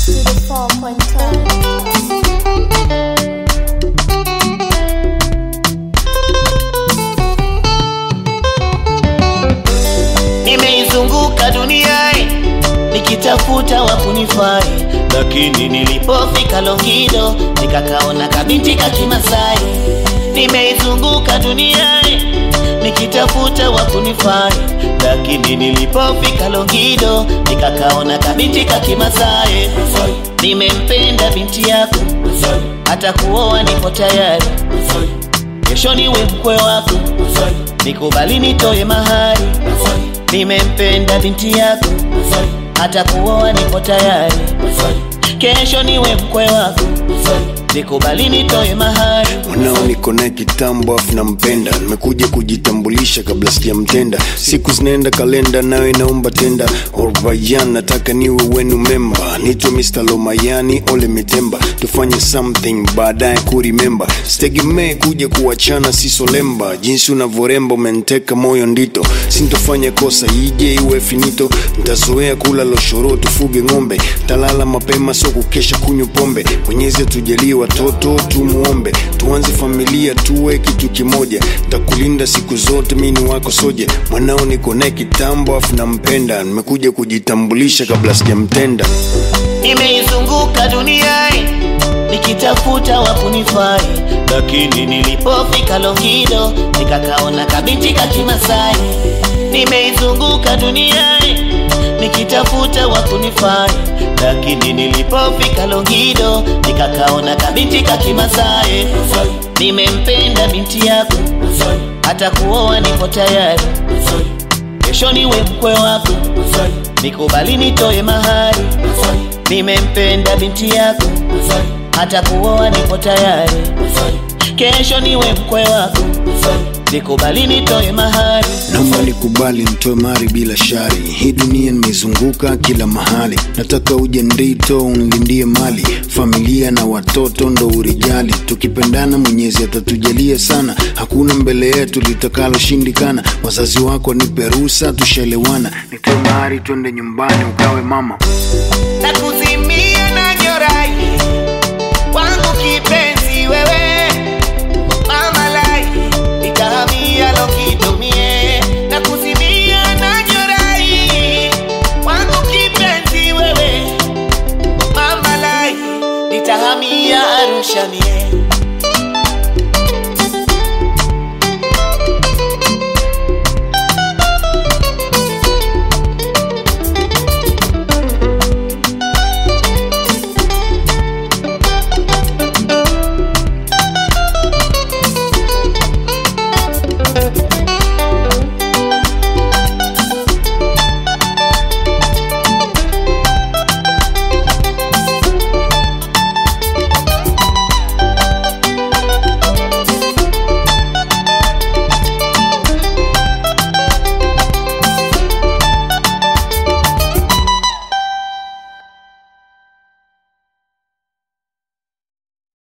to the four point five. Nimeizunguka dunia nikitafuta wa kunifai, lakini nilipofika Longido nikakaona kabinti ka Kimasai. Nimeizunguka dunia nikitafuta wa kunifai, lakini nilipofika Longido nikakaona kabinti ka Kimasai. Nimempenda binti yako, hata kuoa nipo tayari, kesho niwe mkwe wako, nikubali nitoe mahari. Nimempenda binti yako, hata kuoa nipo tayari, kesho niwe mkwe wako, nikubali nitoe mahari. mwanao niko naye kitambo afu nampenda nimekuja kujitambulisha kabla sijamtenda siku zinaenda kalenda nawe naomba tenda orbayan nataka niwe wenu memba nitwe mr lomayani ole mitemba tufanye something baadaye kurimemba sitegemee kuja kuachana sisolemba jinsi unavyoremba umenteka moyo ndito sintofanya kosa ije iwe finito ntazoea kula loshoro tufuge ng'ombe talala mapema so kukesha kunywa pombe mwenyezi atujalie watoto tumuombe tuanze familia tuwe kitu kimoja takulinda siku zote mini wako soja mwanao niko naye kitambo afu nampenda nimekuja kujitambulisha kabla sijamtenda Nimeizunguka dunia nikitafuta wa kunifai, lakini nilipofika Longido nikakaona kabinti ka Kimasai. Nimeizunguka dunia nikitafuta wa kunifai, lakini nilipofika Longido nikakaona kabinti ka Kimasai. Nimempenda binti yako, hata kuoa nipo tayari, kesho niwe mkwe wako, nikubali nitoe mahari. Nimempenda binti yako, hata kuoa nipo tayari, kesho niwe mkwe wako, nikubali nitoe mahari. naomba nikubali nitoe mari bila shari hii dunia nimezunguka kila mahali nataka uje ndito unlindie mali familia na watoto ndo urijali tukipendana mwenyezi atatujalia sana hakuna mbele yetu litakaloshindikana wazazi wako nipe ruhusa tushaelewana nitoe mari twende nyumbani ukawe mama na kuzimia na nyorai wangu kipenzi wewe mama lai itahamia lokitumie na kuzimia na nyorai wangu kipenzi wewe mama lai itahamia Arusha mie